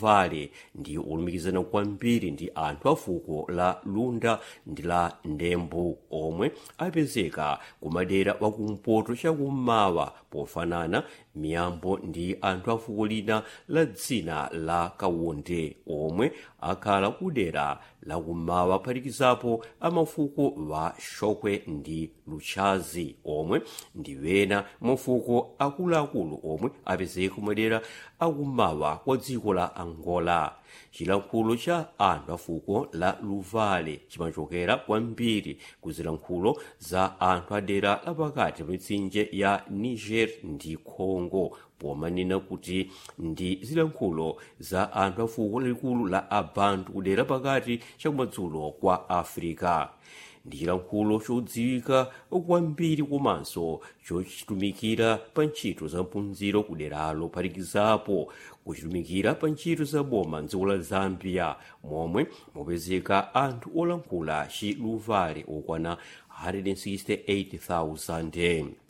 luvale ndi olumikizana kwambiri ndi anthu a fuko la lunda ndi la ndembu omwe apezeka kumadera wakumpoto chakummawa pofanana miyambo ndi anthu a fuko lina la dzina la kawunde omwe akhala kudera lakummawa phatikizapo amafuko wa shokwe ndi luchazi omwe ndi wena mafuko akuluakulu omwe apezeka kumadera akummawa kwa dziko la angola chilankhulo cha anthu a fuko la luvale chimachokera kwambiri ku zilankhulo za anthu a dera lapakati pa mitsinje ya niger ndi congo pomanena kuti ndi zilankhulo za anthu a fuko lalikulu la abantu kudera pakati chakumadzulo kwa africa ndi chilankhulo chodziwika kwambiri komanso chochitumikira pa ntchito za mphunziro kuderalo phatikizapo kuchitumikira pa ntchito za boma mdziko la zambia momwe mupezeka anthu olankhula chiluvale okwana 168,000